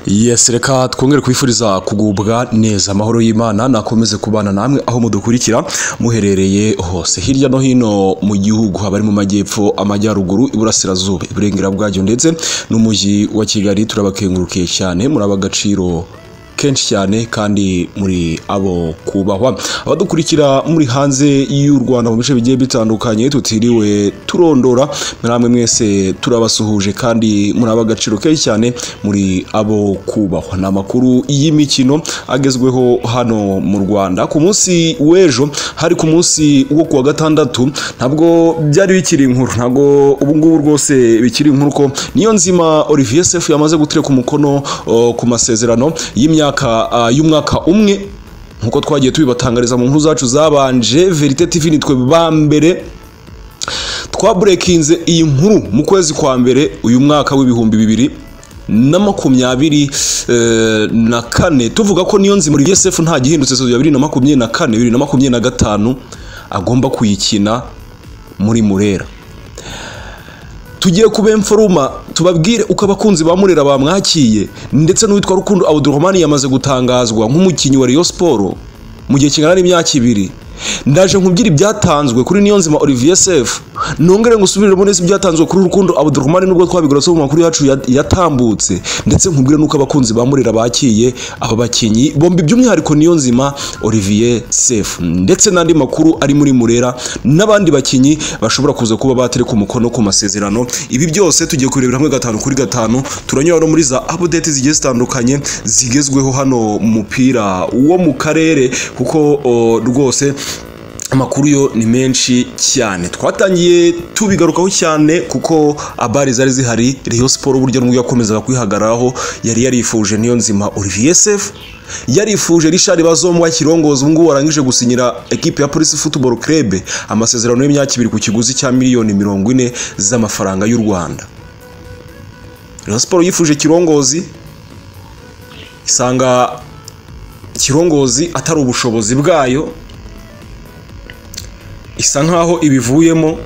Yes, reka twongere kubifuriza kugubwa neza amahoro y'Imana nakomeze kubana namwe aho mudukurikira muherereye hose hirya no hino mu gihugu haba ari mu majyepfo amajyaruguru iburasirazuba iburengera bwacyo ndetse n'umujyi wa Kigali turabakengurukiye cyane muraba agaciro kenshi cyane kandi muri abo kubahwa abadukurikira muri hanze y'u Rwanda mu bice bigiye bitandukanye tutiriwe turondora namwe mwese turabasuhuje kandi muri aba agaciro kenshi cyane muri abo kubahwa ni amakuru y'imikino agezweho hano mu Rwanda ku munsi w'ejo hari ku munsi wo kuwa gatandatu ntabwo byari bikiri inkuru ntabwo ubu ngubu rwose bikiri inkuru ko niyo nzima Olivier Sefu yamaze gutereka umukono o, ku masezerano y'imyaka y'imyaka y'umwaka umwe nkuko twagiye tubibatangariza mu nkuru zacu zabanje verite tv nitwe ba mbere twaburekinze iyi nkuru mu kwezi kwa mbere uyu mwaka w'ibihumbi bibiri na makumyabiri eh, na kane tuvuga ko niyo nzima Olivier Sefu nta gihindutse ya bibiri na makumyabiri na kane bibiri na makumyabiri na gatanu agomba kuyikina muri Murera tugiye kuba emforuma tubabwire uko abakunzi ba Murera bamwakiye ndetse n'uwitwa Rukundo Abdurrahman yamaze gutangazwa nk'umukinnyi wa Rayon Sport mu gihe kingana n'imyaka ibiri ndaje nkubwira ibyatanzwe kuri Niyonzima Olivier Sefu nongere ngusubiremo neza ibyatanzwe kuri Rukundo Abdurrahman nubwo twabigarutse mu makuru yacu ya- yatambutse ndetse nkubwire n'uko abakunzi ba Murera bakiye aba bakinnyi bombi by'umwihariko Niyonzima Olivier Sefu ndetse n'andi makuru ari muri Murera n'abandi bakinnyi bashobora kuza kuba batereka umukono ku masezerano ibi byose tugiye kurebera hamwe gatanu kuri gatanu turanyura no muri za update zigiye zitandukanye zigezweho hano mu mupira wo mu karere kuko o, rwose amakuru yo ni menshi cyane twatangiye tubigarukaho cyane kuko abari zari zihari Rayon Sport burya n'ubwo yakomezaga kwihagararaho yari yarifuje niyo nzima Olivier Sefu yarifuje Richard Bazomwa kirongozi ubu ngubu warangije gusinyira ekipe ya Police Football Club amasezerano y'imyaka ibiri ku kiguzi cya miliyoni mirongo ine z'amafaranga y'u Rwanda Rayon Sport yifuje kirongozi isanga kirongozi atari ubushobozi bwayo isa nkaho ibivuyemo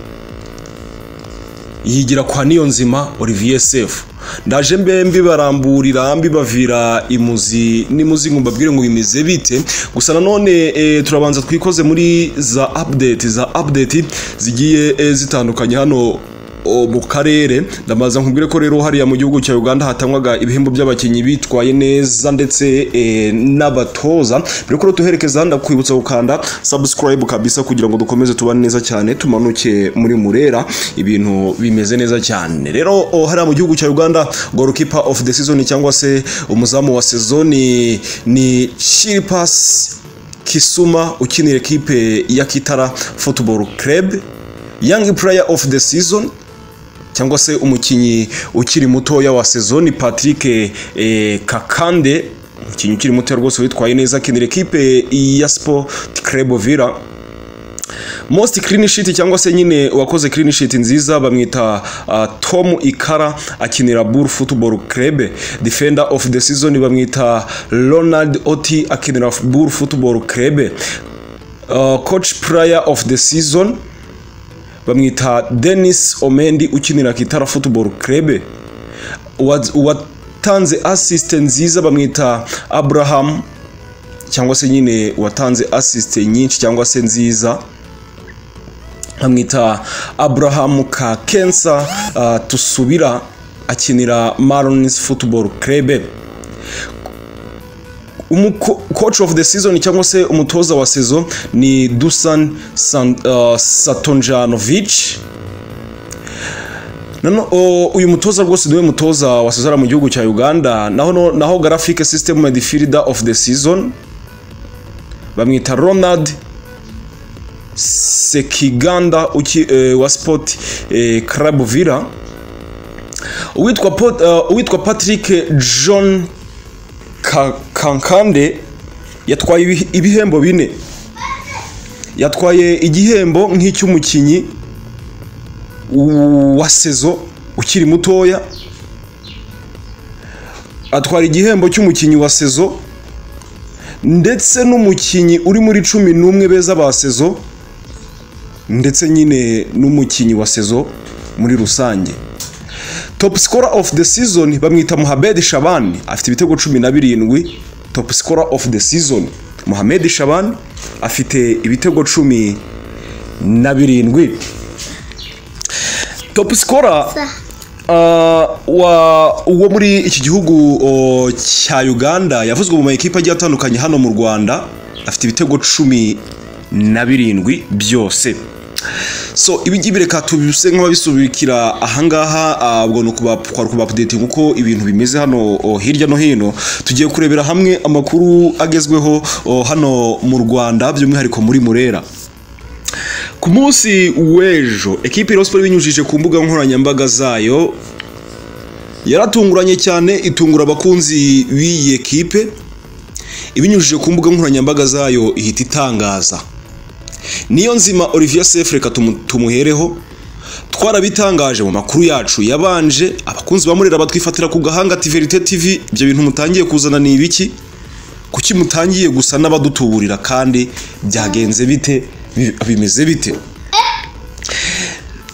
yigira kwa niyonzima olivier sefu ndaje mbe mbibaramburira mbibavira imuzi n'imuzi ngo mbabwire ngo bimeze bite gusa nanone e, turabanza twikoze muri za update za update zigiye e, zitandukanye hano o, mu karere ndamaza nkubwire ko rero hariya mu gihugu cya Uganda hatangwaga ibihembo by'abakinnyi bitwaye neza ndetse e, n'abatoza mbere ko tuherekeza ndakwibutsa gukanda subscribe kabisa kugira ngo dukomeze tubane neza cyane tumanuke muri murera ibintu bimeze neza cyane rero o, hariya mu gihugu cya Uganda goalkeeper of the season cyangwa se umuzamu wa sezoni ni Chiripas Kisuma ukinira ekipe ya Kitara Football Club Young Player of the Season cyangwa se umukinnyi ukiri mutoya wa sezoni Patrick eh, Kakande umukinnyi ukiri muto rwose witwaye neza akinira ekipe ya Sport Club Villa most clean sheet cyangwa se nyine wakoze clean sheet nziza bamwita uh, Tom Ikara akinira Bull Football Club defender of the season bamwita Ronald Oti akinira Bull Football Club uh, coach player of the season bamwita Dennis Omendi ukinira Kitara Football Club Wa- watanze assist nziza bamwita Abraham cyangwa se nyine watanze assist nyinshi cyangwa se nziza bamwita Abraham Kakensa uh, tusubira akinira Marlins Football Club umuko- coach of the season cyangwa se umutoza wa sezo ni Dusan San, uh, Satonjanovic Nano, o, uyu mutoza rwose niwe mutoza wa Sezara mu gihugu cya Uganda naho no- naho graphic system midfielder of the season bamwita Ronald Sekiganda uki, e, wa Sport e, Club Villa uwitwa Pot- uh, uwitwa Patrick John Ka- kankande yatwaye ibi- ibihembo bine yatwaye igihembo nk'icy'umukinnyi wa sezo ukiri mutoya atwara igihembo cy'umukinnyi wa sezo ndetse n'umukinnyi uri muri cumi n'umwe beza ba sezo ndetse nyine n'umukinnyi wa sezo muri rusange top scorer of the season bamwita Mohamed Shabani afite ibitego cumi na birindwi top scorer of the season Mohamed Shabani afite ibitego cumi na birindwi top scorer ah, wa uwo muri iki gihugu o, cya Uganda yavuzwe mu makipe agiye atandukanye hano mu Rwanda afite ibitego cumi na birindwi byose so ibingibi bireka tubise nk'ababisubikira ahangaha ah, ubwo ni ukubatwara ukubapudetinga uko ibintu bimeze hano oh, hirya no hino tugiye kurebera hamwe amakuru agezweho oh, hano mu rwanda by'umwihariko muri murera ku munsi w'ejo ekipi ya siporo ibinyujije ku mbuga nkoranyambaga zayo yaratunguranye cyane itungura abakunzi b'iyi ekipe ibinyujije ku mbuga nkoranyambaga zayo ihita itangaza niyo nzima olivier sefu reka tumu- tumuhereho twarabitangaje mu makuru yacu yabanje abakunzi ba murera batwifatira ku gahanga tiverite tv ibyo bintu mutangiye kuzana ni ibiki kuki mutangiye gusa n'abadutuburira kandi byagenze bite bi- bimeze bite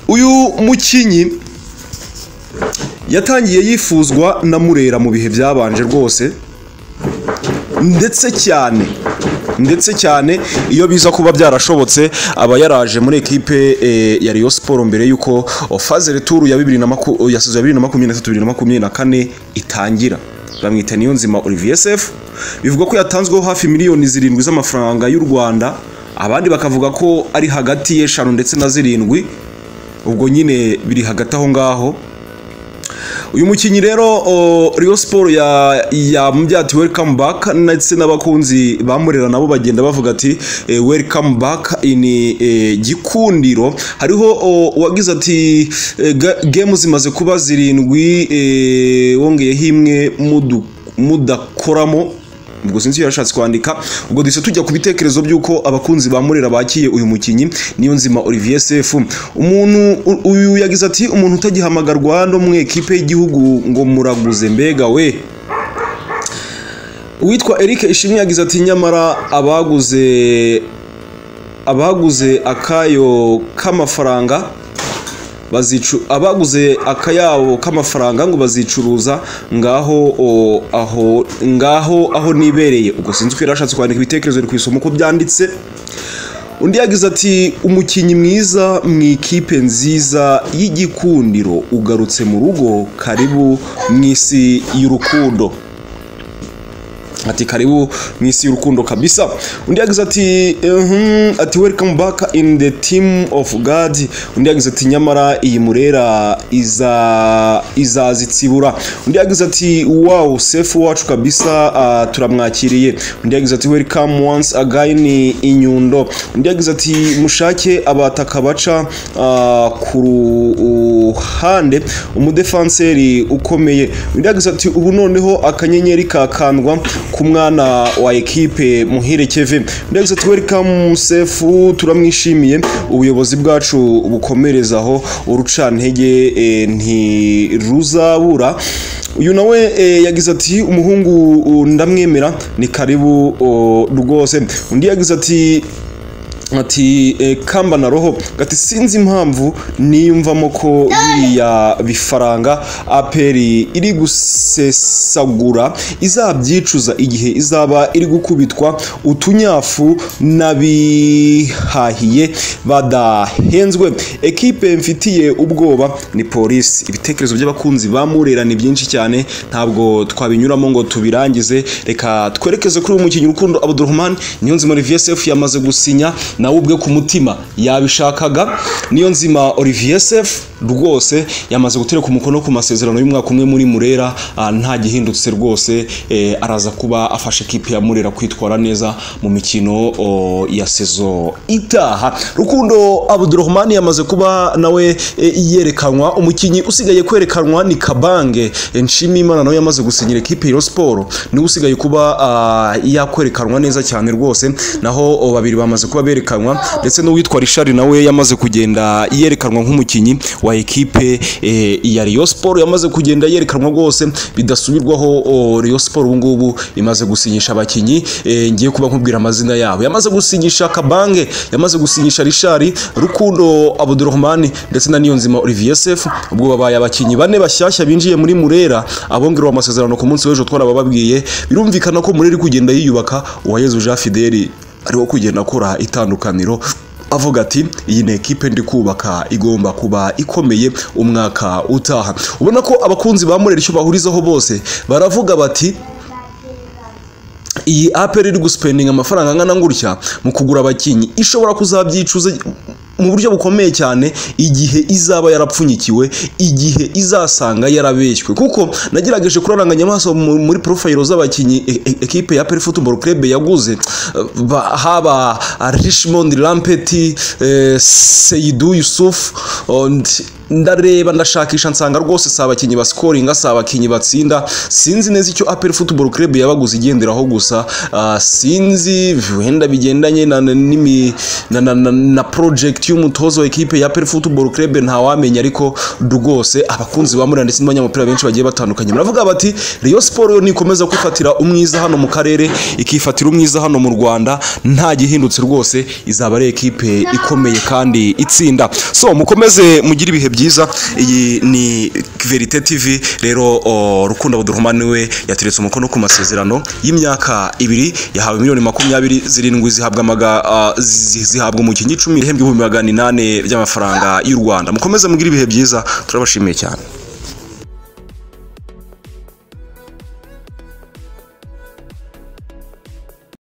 uyu mukinyi yatangiye yifuzwa na murera mu bihe byabanje rwose ndetse cyane ndetse cyane iyo biza kuba byarashobotse aba yaraje muri ekipe eh, ya Rayon Sport mbere yuko oh, faze retour ya 2020 ya saison ya 2023-2024 itangira bamwita niyo nzima Olivier Sefu bivuga ko yatanzweho hafi miliyoni zirindwi z'amafaranga y'u Rwanda abandi bakavuga ko ari hagati y'eshanu ndetse na zirindwi ubwo nyine biri hagati aho ngaho uyu mukinnyi rero o, Rayon Sport ya yamubyati welcome back ndetse n'abakunzi bamurera nabo bagenda bavuga ati eh, welcome back in eh, gikundiro hariho o, uwagize ati eh, ga- game zimaze kuba zirindwi eh, wongeyeho imwe mudu- mudakoramo ubwo sinzi iyo yarashatse kwandika ubwo duhise tujya ku bitekerezo by'uko abakunzi ba murera bakiye uyu mukinnyi niyo nzima olivier sefu umuntu u- uyu yagize ati umuntu utagihamagarwa no mu ekipe y'igihugu ngo muraguze mbega we uwitwa eric ishimwe yagize ati nyamara abaguze abaguze akayo k'amafaranga bazicu abaguze akayabo k'amafaranga ngo bazicuruza ngaho o, aho ngaho aho nibereye ubwo sinzi uko yarashatse kwandika ibitekerezo biri ku isomo uko byanditse undi yagize ati umukinnyi mwiza mu ikipe nziza y'igikundiro ugarutse mu rugo karibu mu isi y'urukundo ati karibu mu isi y'urukundo kabisa undi yagize ati "Mhm," ati welcome back in the team of god undi yagize ati nyamara iyi murera iza izazitsibura undi yagize ati wow sefu wacu kabisa ah, turamwakiriye undi yagize ati welcome once again inyundo undi yagize ati mushake abataka baca ah, ku ruhande umudefanseri ukomeye undi yagize ati ubu noneho akanyenyeri kakandwa ku mwana wa ekipe muhire keve undi yagize ati welcome sefu turamwishimiye ubuyobozi bwacu bukomerezaho urucantege eh, ntiruzabura uyu nawe eh, yagize ati umuhungu uh, ndamwemera ni karibu oh, rwose undi yagize ati ati eh, kamba na roho gati sinzi impamvu niyumvamo ko biriya bifaranga aperi iri gusesagura izabyicuza igihe izaba iri gukubitwa utunyafu n'abihahiye badahenzwe ekipe mfitiye ubwoba ni polisi ibitekerezo by'abakunzi ba murera ni byinshi cyane ntabwo twabinyuramo ngo tubirangize reka twerekeze kuri uyu mukinnyi rukundo abdurahman niyo nzima olivier sefu yamaze gusinya nawe ubwe ku mutima yabishakaga niyo nzima olivier sefu rwose yamaze gutereka umukono ku masezerano y'umwaka umwe muri murera ah, nta gihindutse rwose eh, araza kuba afasha ekipe ya murera kwitwara neza mu mikino o, ya sezo itaha rukundo abdurahman yamaze kuba nawe eh, yerekanwa umukinnyi usigaye kwerekanwa ni kabange Eh, nshimiyimana nawe yamaze gusinyira ekipe ya siporo niwe usigaye kuba ah, yakwerekanwa neza cyane rwose naho o, babiri bamaze kuba berekanwa ndetse n'uwitwa rishari nawe yamaze kugenda yerekanwa nk'umukinnyi wa wa ekipe eh, ya Rayon Sport yamaze kugenda yerekanwa rwose bidasubirwaho oh, Rayon Sport ubu ngubu imaze gusinyisha abakinyi eh, ngiye kuba nkubwira amazina yabo yamaze gusinyisha Kabange yamaze gusinyisha Richard Rukundo Abdurrahman ndetse na Niyonzima Olivier Sefu ubwo babaye abakinyi bane bashyashya binjiye muri Murera abongerewe amasezerano ku munsi w'ejo twarabababwiye birumvikana ko Murera iri kugenda yiyubaka Uwayezu Jean Fideli ariwo kugenda akora itandukaniro avuga ati iyi ni ekipe ndi kubaka igomba kuba ikomeye umwaka utaha ubona ko abakunzi ba Murera icyo bahurizaho bose baravuga bati iyi aperi iri gusipendinga amafaranga angana gutya mu kugura abakinnyi ishobora kuzabyicuza mu buryo bukomeye cyane igihe izaba yarapfunyikiwe igihe izasanga yarabeshywe kuko nagerageje kuraranganya amaso mu- muri porofayiro z'abakinnyi e- e- ekipe ya peri futuboro kerebe yaguze eh, ba- haba richmond rampeti eh, seyidu yusufu oh, ndi- ndareba ndashakisha nsanga rwose si abakinnyi basikoringa si abakinnyi batsinda sinzi neza icyo apel football club yabaguze igenderaho gusa ah, sinzi wenda bigendanye na, na, n'imi- na, na, na, na project y'umutozo wa ekipe ya apel football club ntawamenya ariko rwose abakunzi ba murira ndetse n'abanyamupira benshi bagiye batandukanye baravuga bati Rayon Sport yo nikomeza kwifatira umwiza hano mu karere ikifatira umwiza hano mu Rwanda nta gihindutse rwose izaba ari ekipe ikomeye kandi itsinda so mukomeze mugire ibihe byiza iyi ni verite tv rero o, rukundo abuduruma niwe yateretse umukono ku masezerano y'imyaka ibiri yahawe miliyoni makumyabiri zirindwi zihabwa amaga ah, zi- zi- zihabwa umukinnyi icumi ihembwa ibihumbi magana inani by'amafaranga y'u rwanda mukomeze mugire ibihe byiza turabashimiye cyane